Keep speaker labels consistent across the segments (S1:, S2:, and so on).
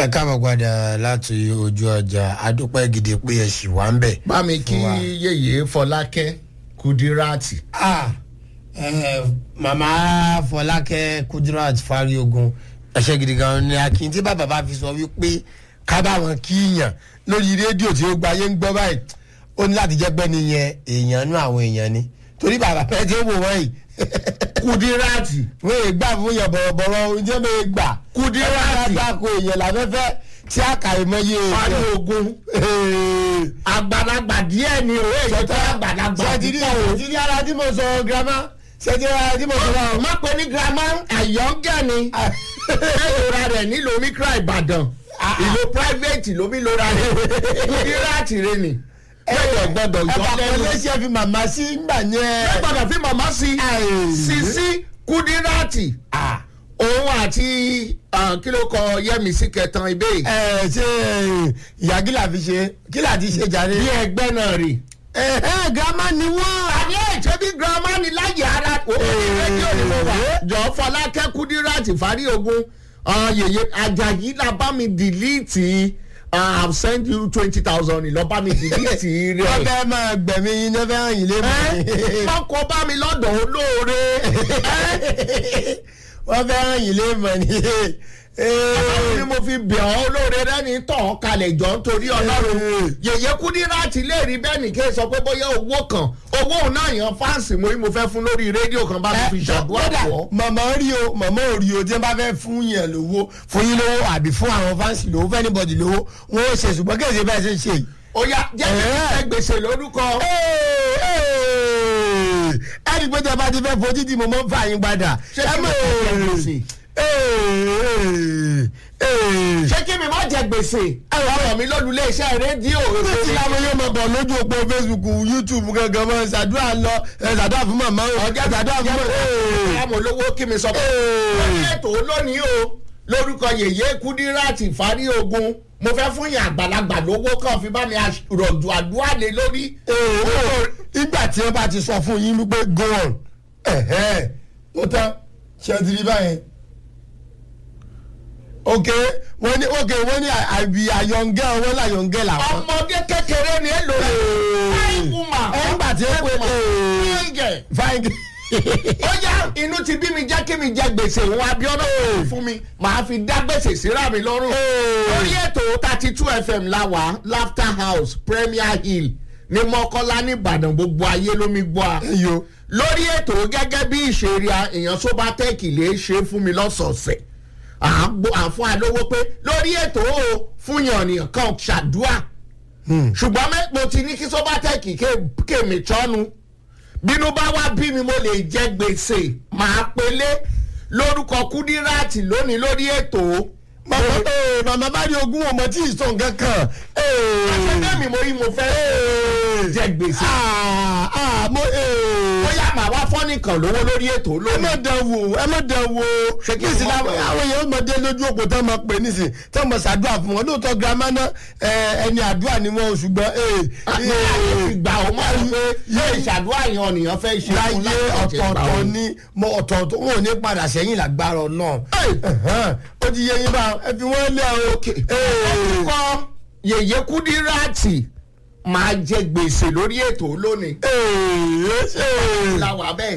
S1: ẹ káàbọ̀ padà láti ojú ọjà adúpẹ́ gidi pé ẹ ṣì wá ń bẹ̀.
S2: bá mi kí
S1: Wà.
S2: yèyé fọlákẹ́ kùdíràtì.
S1: Ah, eh, màmá fọlákẹ́ kudirat fariogun ẹ̀ṣẹ̀ gidi gan ni akin tí bàbá bá fi sọ wípé ká bá wọn kíyàn lórí rédíò tí ó gba ayé ń gbọ́ báyìí ó ní láti jẹ́ pé nìyẹn èèyàn nú àwọn èèyàn ni torí bàbá pẹ́ tí ó wò wọ́n yìí
S2: kùdíràtì.
S1: wọ́n yìí gbà fún yàn bọ̀rọ̀bọ̀rọ̀ oúnjẹ mi gbà
S2: Kudirati.
S1: àgbàkọ èèyàn làfẹ́fẹ́ tí a kà í mọyé
S2: parí ogun àgbàlagbà díẹ̀ ni o èyí tó àgbàlagbà
S1: sẹ́tìrì sẹ́tìrì ara tí mo sọ girama sẹ́tìrì ara tí mo sọ
S2: púpọ̀. má pe ní girama àyọ̀ǹgẹ̀ ni ìlera rẹ̀ nílò mikra ìbàdàn ìlú private ló bí lóra rẹ̀ kùdíràtì rẹ̀ ni. bẹ́ẹ̀ gbọ́dọ̀
S1: ẹ
S2: yọ
S1: bá
S2: lẹ́nu.
S1: pẹ̀lẹ́ ṣe fi màmá sí gbà
S2: bẹ́ẹ̀
S1: yẹn.
S2: gbọ́dọ̀ fi màmá sí
S1: Ai.
S2: sisi kùdíràtì òun àti ah, kí ló kọ yẹmísí kẹtàn ibẹ̀ yìí.
S1: ẹ ṣe ìyá gíla fi ṣe gíla ti ṣe jàre.
S2: bí ẹgbẹ́ náà rè.
S1: ẹ ẹ girama ni wọ́n.
S2: àní ẹ̀jẹ̀ bí girama ni láyé ara òun ní rédíò ni mo wà. jọ fọlákẹ́ kúdíràtì fárí ogun ah, yèyé ajayi la bá mi dìlíìtì i have sent you twenty thousand lọ bá mi dìlíìtì
S1: wọ́n
S2: rẹ̀.
S1: fẹ́ máa gbẹ̀mí yín ní fẹ́ hàn yín lé mọ́.
S2: wọ́n kó bá mi lọ́dọ̀ olóore.
S1: wọ́n fẹ́ hàn yín lé mọ́ ni.
S2: àwọn ni mo fi bẹ̀ ọ́ olóore rẹ́ni tọ̀ ọ́ kalẹ̀ jọ nítorí ọlọ́run. yèyé kúdíràtì lè rí bẹ́ẹ̀ ní kí n sọ pé bóyá owó kan owó òun náà yan fáǹsì mo ní mo fẹ́ fún lórí rédíò kan bá mi fi ṣàdúrà
S1: kódà
S2: pọ̀.
S1: màmá rí o màmá ò rí o tí wọ́n bá fẹ́ fún yẹn lówó fún yín lówó àbí fún àwọn fáǹsì lówó fẹ́ níbọ̀dì lówó wọ́n ó ṣe ṣùgbọ́n kí èsì bẹ́ẹ̀ ṣe ń ṣe yìí.
S2: ó yá jẹ́ kí n fẹ́ gbèsè lórúkọ.
S1: ẹni pé tí a bá ti fẹ́ fojú tí mo mọ́ ń fà yín padà.
S2: Ṣé kí mo jẹ gbèsè? ṣé kí mi má jẹ gbèsè. ọ̀rọ̀ mi lọ́nu iléeṣẹ́ rédíò.
S1: ṣé tí láwọn yóò mọ̀ bọ̀ lójú òpó facebook youtube gangan mọ́ ṣàdúrà lọ ẹ̀ ṣàdúrà fún màmá o
S2: ọjọ́
S1: ṣàdúrà fún màmá
S2: àmọ́ olówó kí mi sọ pé lórí ètò lónìí o lórúkọ yèyé kúdíràtì fárí ogun mo fẹ́ fún yàn àgbàlagbà lówó kan fi bá mi rọ̀jò àdúrà lé lórí.
S1: ìgbà tí wọ́n bá ti sọ fún yín wípé go on ẹ̀hẹ́ ó tán ṣe ti rí báyẹn ok wọ́n ní ok wọ́n ní àbí àyọ̀ǹgẹ́ wọ́n láyọ̀ǹgẹ́ làwọn.
S2: ọmọdé kékeré ni èlò rẹ̀ fine woman.
S1: ẹ̀ ń gbà tí ó pé
S2: fine girl.
S1: fine
S2: ó yá inú ti bí mi jẹ́ kí mi jẹ gbèsè òun abiona fún mi màá fi dá gbèsè síra mi lọ́rùn. lórí ètò thirty two fm la wà laughter house premier hill ní mọ́kọ́lá nìbàdàn gbogbo ayé lómi gbọ́ a.
S1: yo
S2: lórí ètò gẹ́gẹ́ bí ìṣeré èèyàn sóbátẹ́ẹ̀kì lè ṣe fún mi lọ́sọ̀ọ̀sẹ̀ àfún àlówó pé lórí ètò o fún yànnìyàn kan ṣàdúà ṣùgbọ́n mẹ́- mo ti ní kí sóbátẹ́ẹ̀kì kéèmí tọ́nu bínú bá wá bí mi mo lè jẹ gbèsè máa pelé lórúkọ kúdíràtì lónìí lórí ètò
S1: màmá ee màmá bá rí ogún ọmọ tí ì sọ nǹkan kan ee
S2: àṣẹfẹ́mi mo yí mo fẹ́ jẹ gbèsè
S1: ah ah mo ee
S2: bóyá màá wá fọ́nì kan lówó lórí ètò
S1: ẹ má
S2: lónìí.
S1: dán wò ẹ má dán wò
S2: Ṣé kí n
S1: nísìnyí
S2: má
S1: àwọn
S2: dán wò?
S1: àwọn èèyàn ọmọdé lójú òpó tó máa pè nísìnyí tó máa ṣàdúrà fún wọn lóòótọ́ girama náà ẹ, ẹni àdúrà ni wọn ò ṣùgbọ́n ee
S2: ní àyè fi gbà ó máa ń pé yóò ìṣàdúrà yẹn ọ̀nìyàn fẹ́ ṣe fún
S1: láyé
S2: láti ṣe gbà ó.
S1: ọ̀tọ̀ọ̀tọ̀ ní mo ọ̀tọ̀ọ̀tọ̀ wọn ò ní padà sẹ́yìn lágbára náà ó ti yẹ yín bá ẹ fi wọ́n lé o ee
S2: kọ́ yèyé kúdíràtì máa jẹ gbèsè lórí ètò lónìí.
S1: ee ṣe
S2: làwà bẹ́ẹ̀.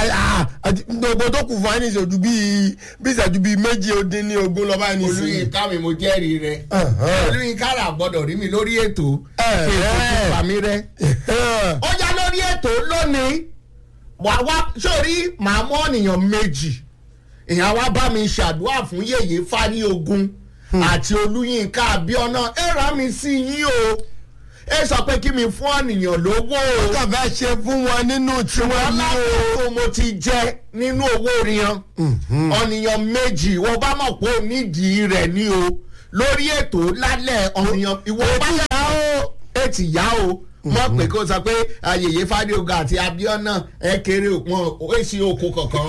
S1: gbogbo tó kù fún àyìnṣe ojú bíi bí ìṣẹ́jú bíi méjì ó dín ní ogún lọ́ba ẹni sí i.
S2: olùyìnká mi mo jẹ́rìí rẹ. olùyìnká rà gbọ́dọ̀ rí mi lórí ètò. kí n tó fà mí rẹ. ó yá lórí ètò lónìí wà wá sórí màá mú ọ̀nìyàn méjì èèyàn wá bá mi ṣàdúrà fún yèyé fárí ogun àti olùyìnká abiona ẹ rà mí sí yín o ẹ sọ pé kí mi fún ọ̀nìyàn lówó o
S1: kàn fẹ́ ṣe fún wọn nínú tí wọ́n ní o.
S2: alákòókò mo ti jẹ nínú owó riyan ọ̀nìyàn méjì wọ́n bá mọ̀ pé ó nídìí rẹ̀ ní o lórí ètò lálẹ́ ọ̀nìyàn ìwọ bá yà ó ètì yá o mọ̀ pé kó sọ pé ayẹyẹ fàdíoga àti abiona ẹ kéré wọn èsì oko kankan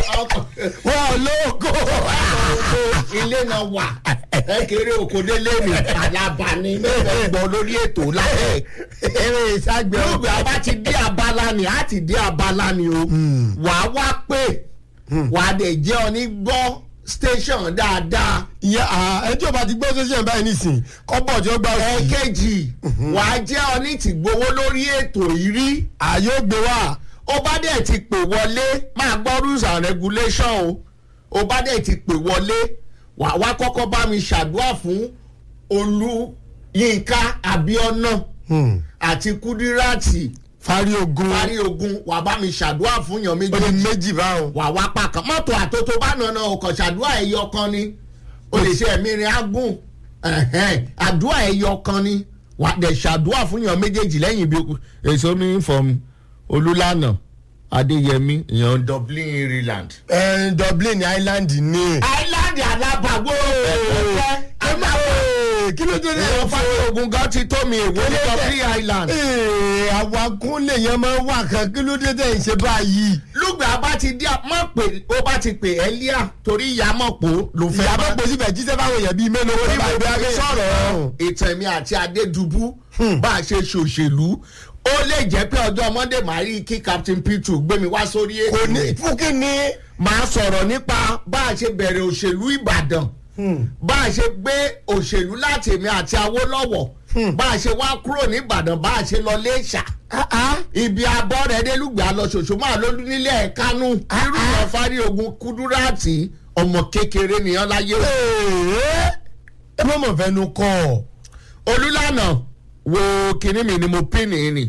S1: wọn ò lóko.
S2: ilé náà wà ẹ kéré oko délé mi àlàbà ni mẹ́fẹ̀ẹ́ gbọ́ lórí ètò lálẹ́
S1: eré ìṣàgbẹ́
S2: lóògbé a bá ti dé abala ni a ti dé abala ni o wàá wá pé wàá dẹ̀ jẹ́ ọ ní gbọ́ station dáadáa.
S1: ìyẹn ẹjọ́ bá ti gbọ́ sẹ́sẹ̀ báyìí nísìnyí kọ́bọ̀ tí ó gbà sí.
S2: ẹ̀ẹ́kejì wàá jẹ́ ọní tí gbowó lórí ètò yìí rí.
S1: ààyè ó gbé wá.
S2: ó bá dẹ̀ ti pè wọlé máa gbọ́ rules and regulation o ó bá dẹ̀ ti pè wọlé wà wá kọ́kọ́ bá mi ṣàdúrà fún olúyinka abiona àti kudirati
S1: fárí ogun
S2: parí ogun wà bá mi ṣàdúrà fún yan
S1: ó ní
S2: méjì
S1: méjì báwọn.
S2: wà wá pa kan mọ́tò àtótó bá nànà ọkọ̀ ṣàdúrà ẹ̀yọ kan ni o lè ṣe ẹ̀mí rin agùn ẹ̀hẹ́n, àdúrà ẹ̀yọ kan ni wà dẹ̀ ṣàdúrà fún yan méjèèjì lẹ́yìn bí èso mi from olúlànà adéyẹmí yan dublin ireland.
S1: ẹ dublin island ní.
S2: island alábàgbò
S1: kí ló dé ní
S2: ẹ̀rọ
S1: ẹ̀fọ́.
S2: fáwọn ogun gan ti tó mi èwo ní dublin island.
S1: Ee, àwọn akúnlẹ̀ yẹn máa ń wà kan kí ló dé tẹ̀ ń ṣe báyìí.
S2: lùgbà bá ti dí mọ̀ pé ó bá ti pè ẹ́ líà torí ìyá mọ̀ pé ló fẹ́
S1: ìyá
S2: bá
S1: bá pèsè bẹ̀ jíṣẹ́ báwọn èèyàn bíi mélòó
S2: orí
S1: bá
S2: mo
S1: gbé
S2: fi
S1: abẹ́
S2: sọ̀rọ̀ ìtàn mi àti adédùbú bá a ṣe ṣòṣèlú ó lè jẹ́ pé ọjọ́ monday máa rí kí captain p2 gbé mi wá sórí
S1: kò ní
S2: ètò
S1: fún kí ni.
S2: máa sọ̀rọ̀ nípa bá a ṣe bẹ̀rẹ̀ òṣèlú ìbàdàn bá a ṣe gbé òṣèlú láti èmi àti awólọ́wọ̀ bá a ṣe wá kúrò ní ìbàdàn bá a ṣe lọ léṣà ibi abọ́ rẹ̀ délùgbà lọ ṣoṣo máa ló nílẹ̀ kánú irú ìyàn fárí ogun kúdúrátì ọmọ kékeré nìyẹn láyé o.
S1: Ee, ẹ má mọ̀ fẹ́nu kọ́ ọ.
S2: olùlànà wo kinní mi ni mo pín ní ni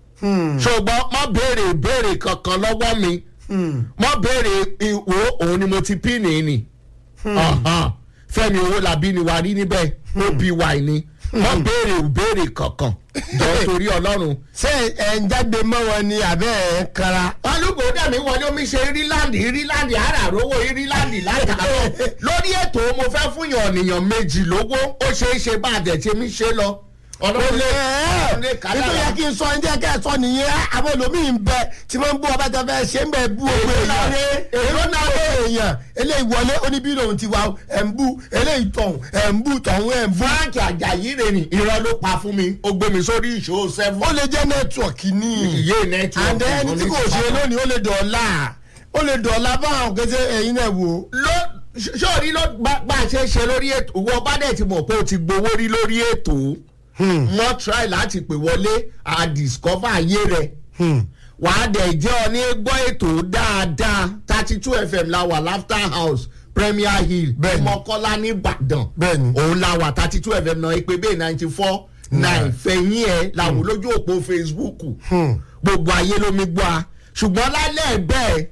S2: ṣùgbọ́n má béèrè ìbéèrè kankan lọ́wọ́ mi má béèrè ìwò òun ni mo ti pín ní ni Ọ̀hán. fẹ́mi owó làbí ni wàá rí níbẹ̀ ó bí wà ní má béèrè ìbéèrè kankan jọ torí ọlọ́run.
S1: ṣé ẹ ń jágbe mọ́ wọn ni àbẹ́ ẹ̀ ń kara.
S2: olùkọ́ dẹ̀mí wọlé omi ṣe iríláńdì iríláńdì àràrówó iríláńdì látàárọ̀ lórí ètò mo fẹ́ fún yàn ọ̀nìyàn méjì lówó ó ṣeé ṣe bá àdẹ̀tí mi ṣe lọ. ọlọ́run lè ọlọ́run lè kálá
S1: nítorí yẹ kí n sọ ẹjẹ kẹ sọ nìyẹn àwọn olómìn ń bẹ tí wọn ń bú ọba tẹfẹ ṣé ń bẹ bú owó
S2: Èrò náà
S1: èèyàn
S2: rè,
S1: èrò náà rè èèyàn eléyìí wọlé oníbí lòun ti wá o, ẹ̀ ń bú eléyìí tọ̀hún ẹ̀ ń bú tọ̀hún ẹ̀ ń bú.
S2: frank ajayi rè ní irọ́ ló pa fún mi ó gbé mi sórí ìṣó seven.
S1: ó lè jẹ́ nẹ́tíwọ̀kì ní
S2: iye nẹ́tíwọ̀kì
S1: àndẹ́ ẹni tí kò ṣe lónìí ó lè dọ̀ọ́lá ó lè dọ̀ọ́lá báwọn kẹsẹ̀ ẹ̀yin náà wò.
S2: ló sórí ló bá bá a ṣe é ṣe lórí ètò wọ́n bá dẹ̀ ti mọ̀ pé o ti gbowó rí lórí ètò wọ́n try láti pè wọlé a discover ayé rẹ̀ wàá dẹ̀ jẹ́ ọ ní gbọ́ ètò dáadáa thirty two fm la wà laughter house premier hill
S1: Bẹ́ẹ̀ni.
S2: mọ́kọ́lá nìbàdàn
S1: Bẹ́ẹ̀ni.
S2: òun la wà thirty two fm náà ìpè bẹ́ẹ̀ ninety four nine fẹ̀yìn ẹ̀ làwọn lójú òpó facebook gbogbo ayé ló mi gbọ́ a ṣùgbọ́n lálẹ́ bẹ́ẹ̀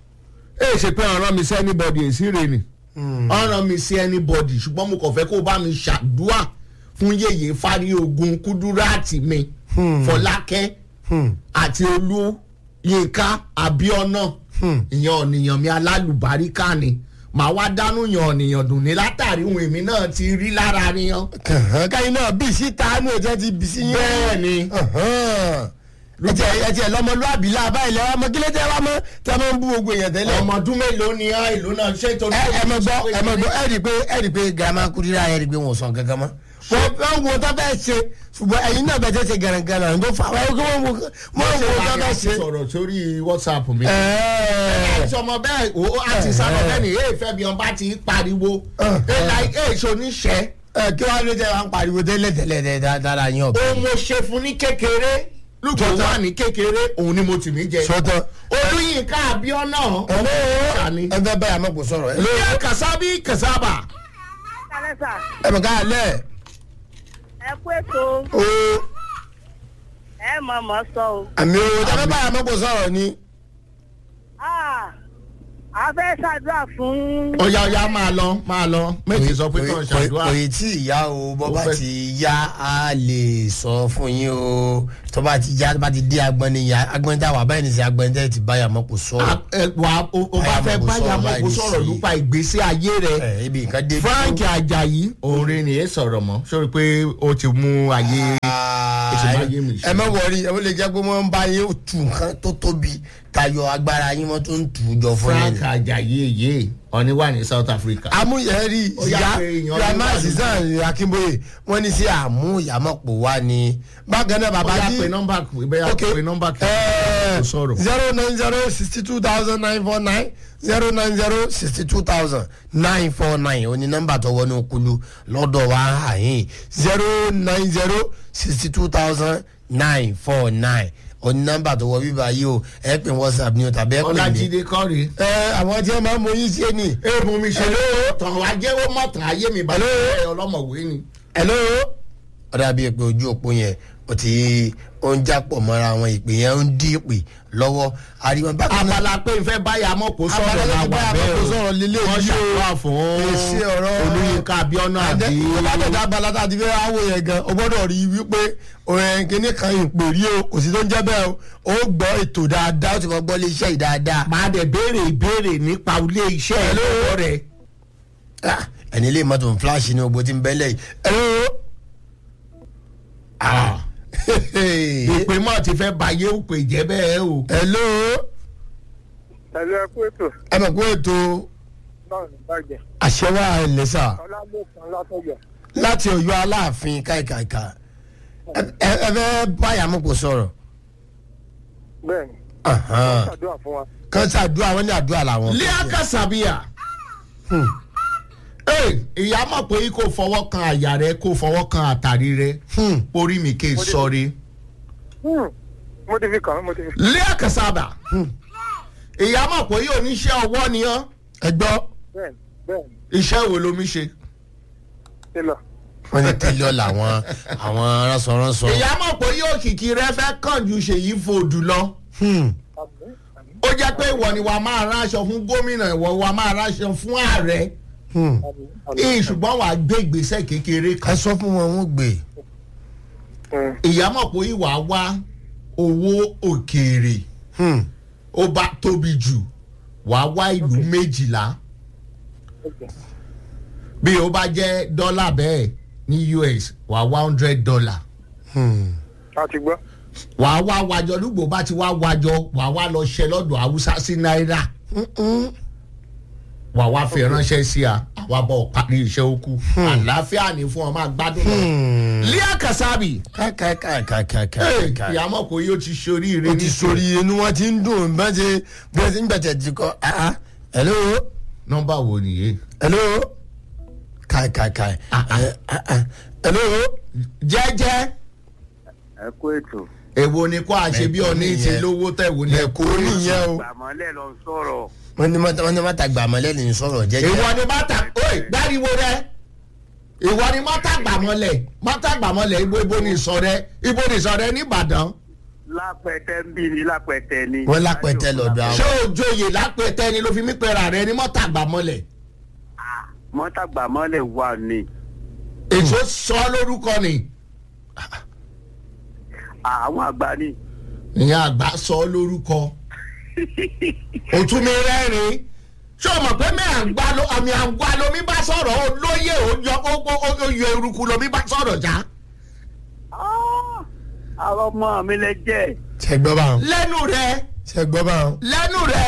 S2: ẹ ṣe pé ọ̀ràn mi sí anybody èsì rè ni ọ̀ràn mi sí anybody ṣùgbọ́n mo kàn fẹ́ kó o bá mi ṣàdúà fún yèyé fárí ogun kúdúrátì mi fọlákẹ́ àti olú yínká abiona ìyẹn ọ̀nìyàn mi alálùbáríkà ni màá wá dánú yan ọ̀nìyàn dùn ní látàrí ohun èmi náà ti rí lára niyan.
S1: kàn káyìn náà bí síta ní òjẹ́ ti bí sí yín.
S2: bẹ́ẹ̀ ni
S1: ẹtì ẹtì ẹ lọmọlúwàbí láàbá ilẹ̀ wa mọ kílẹ̀ tẹ́ wa mọ tẹ́ máa ń bú gbogbo èèyàn tẹ́lẹ̀.
S2: ọmọ ọdún mélòó ni á ìlú náà ṣe tó ní.
S1: ẹ ẹ mọ gbọ́ ẹ mọ gbọ́ ẹ rí i pé ẹ rí i pé girama kudira ẹ rí i pé wọn sọ kankan mọ́. wọ́n wọ́n wo tó fẹ́ ṣe ṣùgbọ́n ẹ̀yin náà bẹ̀ẹ́ ṣe gànàgànà ló fà wọ́n wọ́n wo wọ́n wo tó fẹ́ ṣe.
S2: sọ̀rọ̀ sórí whatsapp mi.
S1: ẹ̀ẹ́
S2: sọmọ bẹ́ẹ̀ o a ti sábà bẹ́ẹ̀ ni èè fẹ́ bí wọn bá ti pariwo èè láì èè ṣoníṣẹ́
S1: ẹ kí wàá ló jẹ́ wà ń pariwo tẹ́lẹ̀ tẹ́lẹ̀ dáadáa yín ọ̀bẹ.
S2: ohun mo ṣe fún ní kékeré lùkọ́ wà ní kékeré òun ni mo tì mí jẹ.
S1: sọ́tọ̀.
S2: olùyìnká abiona Sani.
S1: ẹ fẹ́ báyà mọ̀ kó sọ̀rọ̀ ẹ.
S2: ilé kasabi kasaba.
S3: kálẹ̀ sà
S1: ẹ mọ̀ ká lẹ̀
S3: ẹ kú ètò
S1: o
S3: ẹ mọ̀ mọ̀ sọ o.
S1: àmì o ẹ fẹ́ báyà mọ̀ kó sọ̀rọ̀ ni.
S3: Ah, a fẹ́ ṣàdúrà fún.
S2: ọ̀ya ọ̀ya máa lọ máa lọ méjì sọ pé kàn ṣàdúrà.
S1: òye tí ìyá o bọ́
S2: Ó
S1: bá
S2: fẹ́-
S1: ti yá a lè sọ fún yín o tó bá ti yá tó bá ti dé agbọ́n ni yá agbọ́n tá a wà báyìí ní sẹ́ agbọ́n tẹ́ ti báyà mọ̀ kó sọ̀rọ̀.
S2: A- ẹ, wà á- o o bá fẹ́ báyà mọ́ kó sọ̀rọ̀ nípa ìgbésí ayé rẹ̀.
S1: ẹ ibi nǹkan dé.
S2: frank ajayi òun ni ẹ sọ̀rọ̀ mọ́ sórí pé ó ti mú ayé.
S1: Ah,
S2: Èsì máa yé mi.
S1: ẹ má wọrí ẹ lè jẹ́ pé wọ́n ń bá yín tu nǹkan tó tóbi tayọ agbára yín wọ́n tún ń tù ú jọ fún yín.
S2: frank ajayi eye ọ̀ni wà ní south africa.
S1: amúyẹ̀rí
S2: Ó yá
S1: ìyá
S2: pé èèyàn
S1: grandma
S2: ló wà ní-
S1: sisan akínbóyè wọ́n ní sí àmúyàmọ̀pọ̀ wa ni bákan náà bàbá
S2: bóyá
S1: jí
S2: pe nọ́mbà bóyá pe nọ́mbà kí kò sọ̀rọ̀.
S1: zero nine zero sixty two thousand nine four nine zero nine zero sixty two thousand nine four nine oní nọ́mbà tó wọnú kulu lọ́dọ̀ wa àyìn zero nine zero sixty two thousand nine four nine oní nọ́mbà tó wọ bíbá yìí o ẹ pè whatsapp ni o tàbí ẹ pè mí.
S2: ọlájídé kọ́rí.
S1: ẹ àwọn tí wọn máa ń mọ yín sí ni.
S2: èèmù mi ṣe lóò tàn wá jẹ́wọ́ mọ̀tàn ayé mi bá lóò ọlọ́mọ̀wé ni.
S1: hello. ọ̀dà bíi pé ojú òpó yẹn o ti ó ń jápọ̀ mọ́ra àwọn ìpè yẹn ó ń dí ìpè lọ́wọ́ àríwọ̀n bákan náà.
S2: abala pé n fẹ́ báyà mọ̀ kó sọ̀rọ̀
S1: Abala
S2: la
S1: tó
S2: wà
S1: báyà
S2: bẹ́ẹ̀
S1: mọ̀ kó
S2: o
S1: sọ̀rọ̀ lélẹ̀
S2: wọ́n
S1: yìí o.
S2: ṣàdúrà fún
S1: Èsì ọ̀rọ̀-
S2: olùyinka abiona àbí
S1: látọ̀dá abala tá a ti fẹ́ wáwò yẹn gan o gbọ́dọ̀ rí i wípé òun kìíní kan ìpè rí o kò sí tó ń jẹ́ bẹ́ẹ̀ o ó gbọ́ ètò dáadáa ó ti fọ́ gbọ́ lé iṣẹ́ yìí dáadáa.
S2: máa dẹ̀ béèrè ìbéèrè nípa ilé iṣẹ́ ẹ̀ lọ́wọ́ rẹ̀.
S1: Ah, ẹni ilé mọ́tò ń fíláàṣì ní ogbó tí ń bẹ́lẹ̀ yìí. hello. Ah.
S2: ìpè mọ́ ti fẹ́ bayé òpè jẹ́ bẹ́ẹ̀ o.
S1: hello.
S3: pẹ̀lú ẹkú ètò
S1: ẹ mọ̀ pé ètò
S3: náà ní bàjẹ́
S1: àṣẹwà ẹlẹ́sà
S3: ọlámọ̀kan látọ̀jọ́
S1: láti ọ̀yọ́ aláàfin káìkàìkà ẹ ẹ- ẹ fẹ́ báyà mọ̀ kó sọ̀rọ̀.
S3: bẹ́ẹ̀ ni
S1: Ahan.
S3: ṣàdúrà fún wa.
S1: kan ṣàdúrà wọn ní àdúrà làwọn.
S2: lẹ́yà kàṣàbíyà. ìyá mọ̀ pé kò fọwọ́ kan àyà rẹ kò fọwọ́ kan àtàrí rẹ
S1: Hmm.
S2: orí mi kè sọrí.
S3: Hmm, mo ti fi kàn án mo ti fi.
S2: lẹ́yà kàṣàbà. ìyá mọ̀ pé yóò níṣẹ́ ọwọ́ ni ọ́
S1: ẹ gbọ́
S3: bẹ́ẹ̀ ni bẹ́ẹ̀ ni
S2: iṣẹ́ wo lomi ṣe.
S3: ṣe lọ.
S1: wọn ní tẹ́lẹ̀ làwọn àwọn ránṣọránṣọ.
S2: ìyá mọ̀ pé yóò kìkì rẹ fẹ́ kàn ju ṣèyí fòdù lọ.
S1: Hmm.
S3: àmì àmì
S2: ó jẹ́ pé ìwọ ni wàá máa ráṣọ fún gómìnà ìwọ wàá máa ráṣọ fún ààrẹ.
S1: Hmm.
S3: àmì àmì.
S2: ìyí ṣùgbọ́n wàá gbé ìgbésẹ̀ kékeré
S1: ẹ
S2: kan.
S1: sọ fún wọn wọn gbé.
S3: Hmm,
S2: ìyá mọ̀ pé ìwà wá owó òkèèrè
S1: Hmm.
S2: ó bá tóbi jù wàá wá ìlú méjìlá
S3: okay.
S2: bí ó bá jẹ́ dọ́là bẹ́ẹ̀ ní us wàá wá hundred dollar
S1: Hmm.
S3: a ti gbọ́.
S2: wàá wá wájọ lùgbò bá ti wá wájọ wàá wá lọ ṣe lọ́dọ̀ haúsá sí náírà
S1: Mm-mm.
S2: wàá wá fi ránṣẹ́ sí a àwa bọ̀ parí iṣẹ́ okú àlàáfíà ní fún ọ máa gbádùn lọ.
S1: Hmm.
S2: líà kàsábì
S1: káìkáìkáìkáìkáì.
S2: ìyá mọ̀ pé yóò ti ṣoríire
S1: o ti sori inú wọn ti ń dùn bẹ́ẹ̀ ṣe bẹ́ẹ̀ ṣe ń gbẹ̀tẹ̀ ti kọ́ ah ah hello
S2: nọ́mbà wo nìyẹn.
S1: hello káìkáìkáì
S2: Ah, ah.
S1: Eh, ah, ah. hello
S2: jẹ́jẹ́
S3: ẹ kú ètò.
S2: èwo ni kó a ṣe bí ọ̀ní
S1: Ẹ̀kọ́
S2: ti
S1: nìyẹn.
S2: lówó tẹ̀wò ní
S1: ẹ̀kọ́ nìyẹn o
S3: gbàmọ́lẹ̀ lọ sọ̀rọ̀.
S1: wọ́n ní mọ́tà wọ́n ní mọ́tà gbàmọ́lẹ́ ní sọ̀rọ̀ jẹ́jẹ́.
S2: ìwọ ni mọ́tà oye gbáriwo rẹ ìwọ ni mọ́tà gbàmọ́lẹ̀ mọ́tà gbàmọ́lẹ̀ ibo ibo ni ìsọ rẹ ibo ni ìsọ rẹ nìbàdàn
S3: lápẹtẹ ń bí ni lápẹtẹ ni.
S1: wọ́n lápẹ̀tẹ̀ lọ́dọ̀
S2: ṣé
S1: àwọn.
S2: òjòyè lápẹtẹ ni ló fi mí pera rẹ ni mọ́tà gbàmọ́lẹ̀
S3: mọ́tà gbàmọ́lẹ̀ wà ní.
S2: èso sọ lórúkọ ni
S3: àwọn àgbà ni.
S2: ìyẹn àgbà sọ lórúkọ òtún mi rẹ́rìn ṣé o mọ̀ pé mi àgbà ló àmì àgbà lomi bá sọ̀rọ̀ olóyè òyọ oyè eruku lomi bá sọ̀rọ̀ já
S3: àwọn ọmọ mi lẹ jẹ́.
S1: ṣe gbọ́ bá wọn
S2: lẹ́nu rẹ
S1: ṣe gbọ́ bá wọn.
S2: lẹ́nu rẹ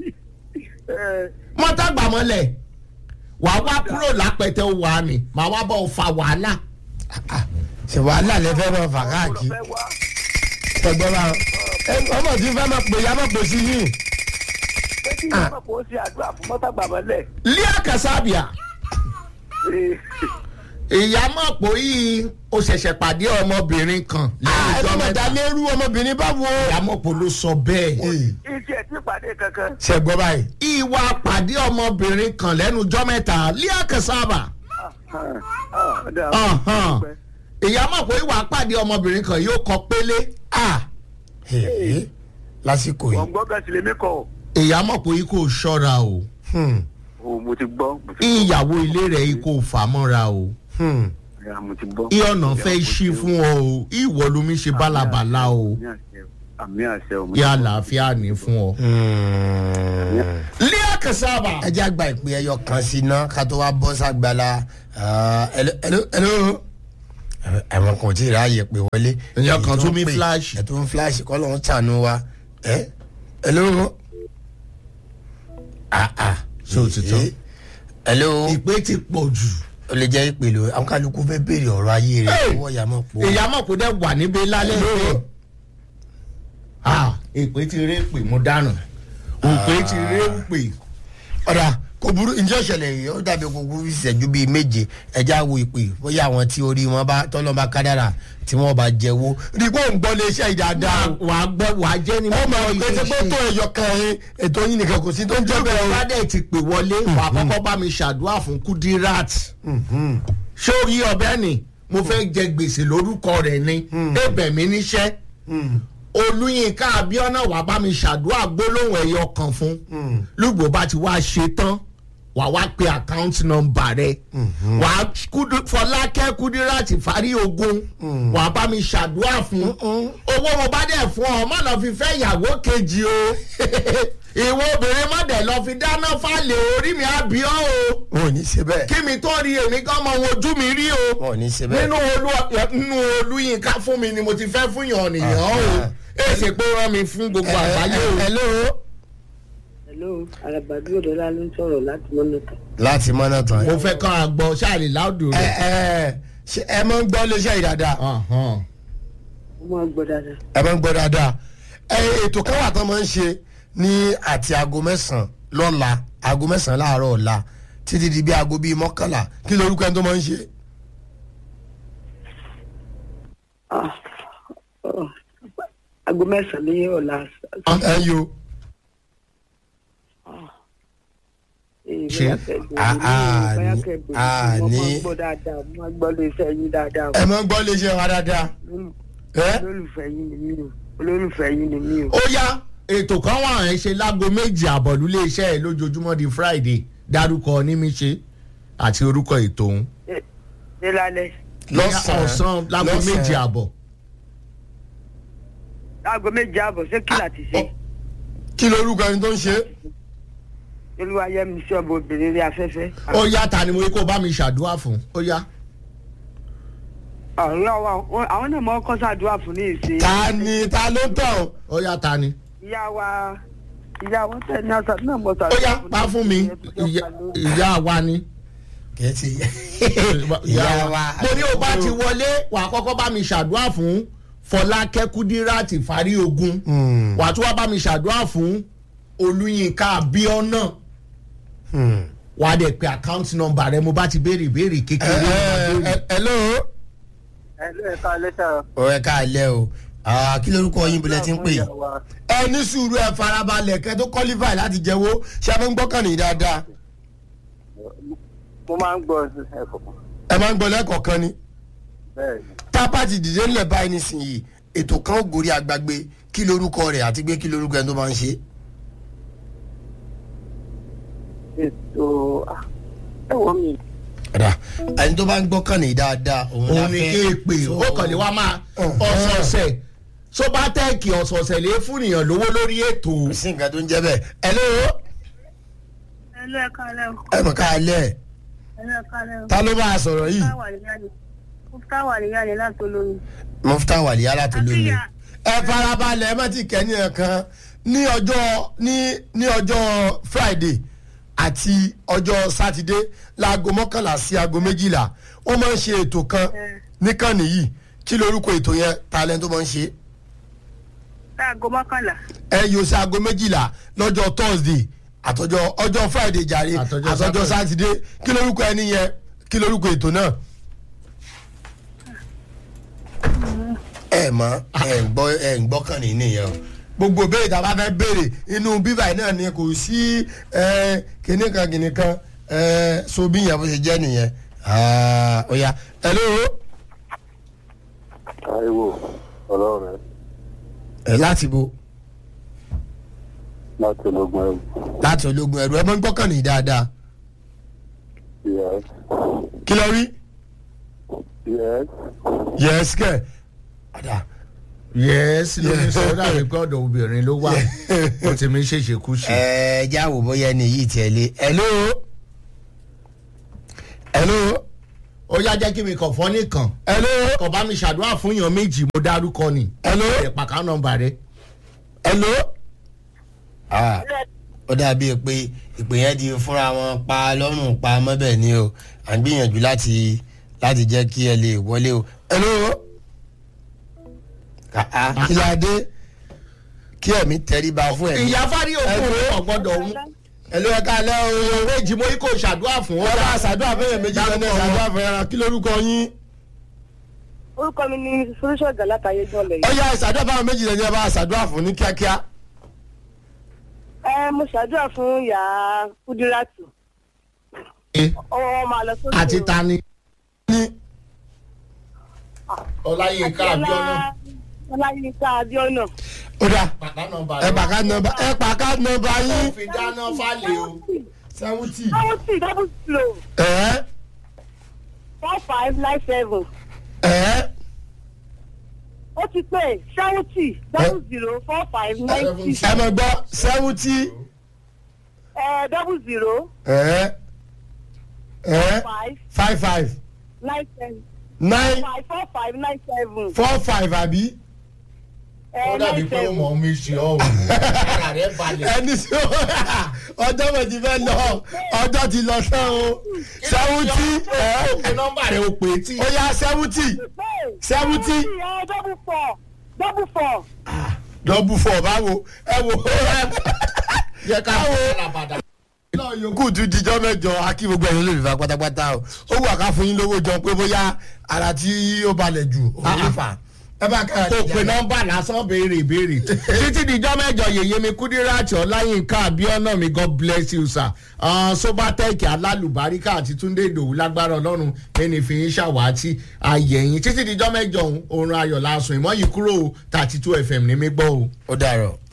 S2: mọ́tà gbàmọ́lẹ̀ wàá wá kúrò lápẹtẹ wà ní màá wá bọ̀ fa wàhálà
S1: ṣe wàhálà lẹ fẹ́ máa fà káàkiri ṣe gbọ́ bá wọn. ẹ ọmọ tí fẹ́ máa pè ya máa pè sí yìí.
S3: pé kí ni ọmọ kò ṣe àdúrà fún mọ́tà gbàmọ́lẹ̀.
S2: líà kàsábìà ìyá mọ̀ pé yìí o ṣẹ̀ṣẹ̀ pàdé ọmọbìnrin kan lẹ́yìn
S1: ẹ
S2: ìjọ
S1: má máa
S2: mẹ́ta
S1: dá lérú ọmọbìnrin bá wo.
S2: ìyá mọ̀ pé ló sọ bẹ́ẹ̀.
S3: iṣẹ́ tí ìpàdé kankan.
S1: ṣe gbọ́ báyìí.
S2: ìwà pàdé ọmọbìnrin kan lẹ́nu ìjọ mẹ́ta líà kàsábà Ọ̀hán. ìyá mọ̀ pé ìwà pàdé ọmọbìnrin kan yóò kọ pélé
S1: ah hehe, lásìkò
S3: wọ́n
S1: yìí.
S3: gbọ́ kan sílẹ̀ mi kọ́.
S2: ìyá mọ̀ pé kò ṣọ́ra o
S1: Hmm,
S3: o mo ti gbọ́. mo ti gbọ́.
S2: ìyàwó ilé rẹ̀ kò fà mọ́ra o
S1: hmm.
S3: Ya, mo ti gbọ́.
S2: ìyọ̀nà fẹ́ ṣí fún ọ o ìwọ lomi ṣe bálabàla o
S3: Àmì àṣẹ o. àmì àṣẹ o. mo ti
S2: yà
S3: gbọ́.
S2: àlàáfíà ní fún ọ.
S1: Hmm.
S2: líà kàsábà.
S1: ẹ jẹ́ àgbà ìpè ẹyọ kan sí iná ká tó wá bọ́ sàgbàlá ẹ̀ló ẹ̀wọ̀n kan ò tí ì ráàyè pé wọlé.
S2: Èèyàn kan
S1: Èyí
S2: tún
S1: ń
S2: mí
S1: pè,
S2: flash.
S1: ẹ̀ tó ń flash kọ́ ló ń tànú wa ẹ̀ hello. ah ah
S2: Ṣé o ti tán?
S1: hello.
S2: ìpè ti pọ̀ jù.
S1: o lè jẹ́ ìpè lò àwọn kálukú fẹ́ béèrè ọ̀rọ̀ ayé rẹ̀
S2: Hey!
S1: owó ìyá mọ̀ pọ̀.
S2: ìyá mọ̀ kó dẹ̀ wà níbi lálẹ́
S1: Hello.
S2: Ah, ìpè ti ré pè mo dànù ìpè ti ré pè.
S1: ọ̀dà kò burú ǹjẹ́ ìṣẹ̀lẹ̀ yìí ó dàbí gbogbo ìṣẹ́jú bíi méje ẹja wo ìpè bóyá àwọn tí orí wọn bá tọ́lọ́ba kádàrà tí wọ́n bá jẹ́wọ́ rí pé òun gbọ́ lé iṣẹ́ ìdáadáa
S2: wà á gbọ́ wà á jẹ́ ni
S1: ó
S2: mo
S1: mọ̀ pé tí pé tó ẹ̀yọ kan ẹ̀ ètò yín nìkan kò sí tó ń jẹ́ bẹ́ẹ̀ o.
S2: bá dẹ̀ ti pè wọlé wà á kọ́kọ́ bá mi ṣàdúrà fún Kudirat ṣé o rí ọbẹ̀ ni mo fẹ́ jẹ gbèsè lórúkọ rẹ̀ ni ẹ̀bẹ̀ mi níṣẹ́ Olúyinká Abíọ́nà wà bá mi ṣàdúrà gbólóhùn ẹ̀yọ kan fún lùgbò bá ti wá ṣe tán wà wá pe account number rẹ wà á Kudu- Fọlákẹ́ Kudirat fárí ogun wà á bá mi ṣàdúrà fún owó mo bá dẹ̀ fún ọ má lọ fi fẹ́ ìyàwó kejì o ìwọ obìnrin má dẹ̀ lọ fi dáná fálẹ̀ orí mi àbí ọ́ o
S1: wọn ò ní ṣe bẹ́ẹ̀
S2: kí mi tó rí èmi gan mọ ohun ojú mi rí o
S1: wọn ò ní ṣe bẹ́ẹ̀.
S2: nínú olú nínú Olúyinká fún mi ni mo ti fẹ́ fún yàn nìyàn o èsì pé ó rán mi fún gbogbo àgbáyé o.
S1: hello.
S3: hello alabadu odola ló ń sọ̀rọ̀ láti mọ́nàtà.
S1: láti mọ́nà tán.
S2: mo fẹ́ kọ́ àgbọ̀ ṣáàlì láòdù
S1: ẹ
S2: rẹ̀.
S1: ẹ ṣe ẹ máa ń gbọ́ lé iṣẹ́ ìdáadáa
S2: Ọ̀hán.
S3: ó máa gbọ́ dáadáa.
S1: ẹ máa ń gbọ́ dáadáa ẹ ètò kan wà tán máa ń ṣe ní àti aago mẹ́sàn-án lọ́la aago mẹ́sàn-án láàárọ̀ ọ̀la títí di bí aago bíi mọ́kànlá kí lorúkọ ẹni tó máa ń ṣe.
S3: Ah, oh, aago mẹ́sàn-án ní ọ̀la.
S1: ẹ yo
S2: Ṣé?
S1: Ah, ah, ní- ah,
S3: mo máa
S1: ní-
S3: gbọ́ dáadáa mo máa gbọ́ lé iṣẹ́ yín dáadáa.
S1: ẹ máa ń gbọ́ lé iṣẹ́ wa dáadáa. ẹ
S3: olólùfẹ́ yín ni mí o olólùfẹ́ yín ni mí o.
S2: ó yá ètò kan wà ẹ̀ ṣe láago méjì àbọ̀ lulẹ̀ iṣẹ́ ẹ̀ lójoojúmọ́ di Friday dárúkọ onímíṣe àti orúkọ ètò òun.
S3: Ṣé- ṣé lálẹ́
S1: lọ́sàn-án
S2: ọ̀sán láago
S1: lọ́sàn-án.
S2: méjì àbọ̀.
S3: aago méje àbọ̀ ṣé kí láti ṣe.
S1: kí lorúkọ ẹni tó ń ṣe.
S3: olúwayẹmí sí ọmọ obìnrin rí afẹ́fẹ́.
S2: ó yá ta ni mo rí kó bá mi ṣàdúrà fún ó yá.
S3: ọ̀rẹ́ wa àwọn náà mọ̀ kọ́ sàdúrà fún ní ìsìn.
S1: ta ni ta ló tàn.
S2: ó yá ta ni.
S3: ìyá wa ìyá wa tẹ̀ ní àṣà náà mọ̀
S2: ó
S3: sàdúrà
S2: yá
S3: fún ní
S2: pa fún mi
S3: ìsìn.
S2: ìyá- ìyá wa ni.
S1: kì í ti
S2: ìyá wa. mo ní o bá ti wọlé wà á kọ́kọ́ bá mi ṣàdúrà fún Fọlákẹ́ Kudirat fárí ogun
S1: Hmm.
S2: wà á tún wá bá mi ṣàdúrà fún Olúyinká Abíọ́nà
S1: Hmm.
S2: wà á dẹ̀ pé account number rẹ mo bá ti béèrè ìbéèrè
S1: ẹ
S2: kékeré.
S1: ẹ ẹ hello.
S3: ẹ ló ẹ̀ka lẹ́tà
S1: ọ̀rẹ́ ká lẹ́ o Ah, kí lorúkọ yín bọ̀lẹ̀ tí ń pè yín. ẹ ní sùúrù ẹ farabalẹ̀ kẹ́ tó qualify láti jẹ́wọ́ ṣé ẹ máa ń gbọ́kàn ní dáadáa.
S3: mo máa ń gbọ́ ẹ̀kọ́
S1: ẹ máa ń gbọ́ lẹ́kọ̀ọ̀kan ni.
S3: bẹ́ẹ̀ ni.
S1: tápá ti dìde ńlẹ̀ báyìí nísìnyí ètò kan ó gorí agbágbé kí lorúkọ rẹ̀ àti pé kí lorúkọ ẹni tó máa ń ṣe.
S3: ètò ẹ̀wọ̀ mi.
S1: Ọ̀dà ẹni tó bá ń gbọ́kàn ní dáadáa òun la
S2: òun ni
S1: fẹ́.
S2: kí n pè
S1: So-
S2: ó kàn ní wá máa
S1: Uh-huh.
S2: ọ̀sọ̀ọ̀sẹ̀ sóbátẹ́ẹ̀kì ọ̀sọ̀ọ̀sẹ̀ lè fún èèyàn lówó lórí ètò.
S1: kò sí nǹkan tó ń jẹ́ bẹ́ẹ̀. hello
S4: ẹ ló ẹ kálẹ̀ o
S1: ẹ mọ̀ ká lẹ̀
S4: ẹ ló ẹ kálẹ̀ o
S1: ta ló bá a sọ̀rọ̀ yìí.
S4: mufta wà níyà ni láti olóyún.
S1: mufta wàlíyá láti lóyún.
S4: Àbíyá.
S1: ẹ farabalẹ̀ ẹ má ti kẹ́ ní ẹ̀kan ní ọjọ́ ní ní ọjọ́ friday àti ọjọ́ sátidé láago mọ́kànlá sí aago méjìlá wọ́n máa ń ṣe ètò kan níkànnì yìí kí lorúkọ ètò yẹn talent tó máa ń ṣe
S4: láago mọ́kànlá
S1: ẹ yóò sí aago méjìlá lọ́jọ́ thursday àtọjọ́ ọjọ́ friday jàre
S2: Àtọjọ́
S1: àtọjọ́
S2: Saturday.
S1: sátidé kí lorúkọ ẹni yẹn kí lorúkọ ètò náà. ẹ mọ ẹ ń gbọ́ ẹ ń gbọ́kàn ní nìyẹn o gbogbo béèrè tá a bá fẹ́ béèrè inú bíbá yìí náà ni kò sí ẹ kíní kan kíní kan ẹ so bí yẹn bó ṣe jẹ́ nìyẹn Ah, ó yá hello
S5: Táíwò ọlọ́run
S1: ẹ láti bo
S5: láti ológun ẹrù.
S1: láti ológun ẹrù ẹ mọ ń gbọ́kàn ní dáadáa
S5: Yes.
S1: kí lọ rí
S5: Yes.
S1: yẹ́sì kẹ́ ọ̀dà
S2: yẹ́sì ló ní sọ dàbí pé ọ̀dọ̀ obìnrin ló wà ó ti mi ṣèṣe kú ṣe.
S1: ẹ já wò bóyá ẹni yìí tiẹ̀ lé hello hello
S2: ó yá jẹ́ kí mi kàn fọ́ nìkan
S1: hello
S2: kàn bá mi ṣàdúrà fún èèyàn méjì mo dárúkọ ni.
S1: hello
S2: ẹ̀ pàkà nọmba rẹ.
S1: hello Ah, ó dàbí pé ìpè yẹn ti fúnra wọn pa lọ́rùn pa mọ́bẹ̀ ni o à ń gbìyànjú láti láti jẹ́ kí ẹ lè wọlé o. hello kàá kí la dé kí ẹ̀mí tẹríba fún ẹ̀mí.
S2: ìyá fárí òkú rẹ ọ̀gbọ́dọ̀ òun
S1: hello ẹ ká lẹ́ o.
S2: òwe ìjìmọ̀ yìí kò ṣàdúrà fún
S1: wọ́n bá ṣàdúrà fẹ́yẹ̀ méjì lọ́nà ṣàdúrà fẹ́yẹ̀ kí lórúkọ yín.
S4: orúkọ mi ni solution galata ayéjọlẹ
S1: ó yá ṣàdúrà fáwọn méjì lẹ́ni ẹ bá ṣàdúrà fún ní kíákíá.
S4: ẹ mo ṣàdúrà fún ìyá kúdírátù ọwọ́ wọn máa lọ sókè
S2: àti
S4: o.
S2: tani
S1: ní
S2: ọláyínká abiona
S4: ọláyínká abiona
S1: ó dà
S2: pàtà nọmba
S1: ẹ pàká nọmba ẹ pàká nọmba yín.
S2: fi dáná fálẹ̀ o
S1: seventy.
S4: seventy double zero
S1: ẹ
S4: four five nine seven
S1: ẹ
S4: ó ti pé seventy double zero four five nine six
S1: ẹ mọ̀ gbọ́ seventy.
S4: ẹ double zero
S1: ẹ ẹ
S4: five
S1: five five
S4: nine seven
S1: nine
S4: five four five nine seven
S1: four five àbí.
S2: ó
S4: ẹ
S2: dàbí
S4: nine
S2: pé ó
S4: seven
S2: mọ̀ mi ṣe ọ́ ara rẹ̀ balẹ̀
S1: ẹni tí ó ọjọ́ mo ti fẹ́ lọ ọjọ́ ti lọ sẹ́ o seventy
S2: ó pe
S1: ẹ
S2: nọmba rẹ̀ ó pè é tí
S1: ó yá seventy Seventy.
S4: ẹ double four double four
S1: double four báwo ẹ wò
S2: yẹ ká
S1: Báwo?
S2: fún alábàdà.
S1: náà yòókù tún dijọ́ mẹ́jọ akí gbogbo ẹ̀yin olùfà pátápátá o ó wù àká fún yín lówó jọ pé bóyá ara tí ó balẹ̀ jù òun ló fà ẹ bá kára
S2: kò pe nọmba lásán béèrè ìbéèrè títí dijọ́ mẹ́jọ yèyé mi kúdíràtì ọláyínká abiona mi god bless you sir uh, sobatec alálùbáríkà àti túndé ìdòwú lágbára ọlọ́run ẹni fi yín ṣàwátì ayẹyìn títí dijọ́ mẹ́jọ òun oorun ayọ̀ lásùn ìmọ̀ yìí kúrò thirty two fm ní mi gbọ́ o.
S1: ó dàrọ̀.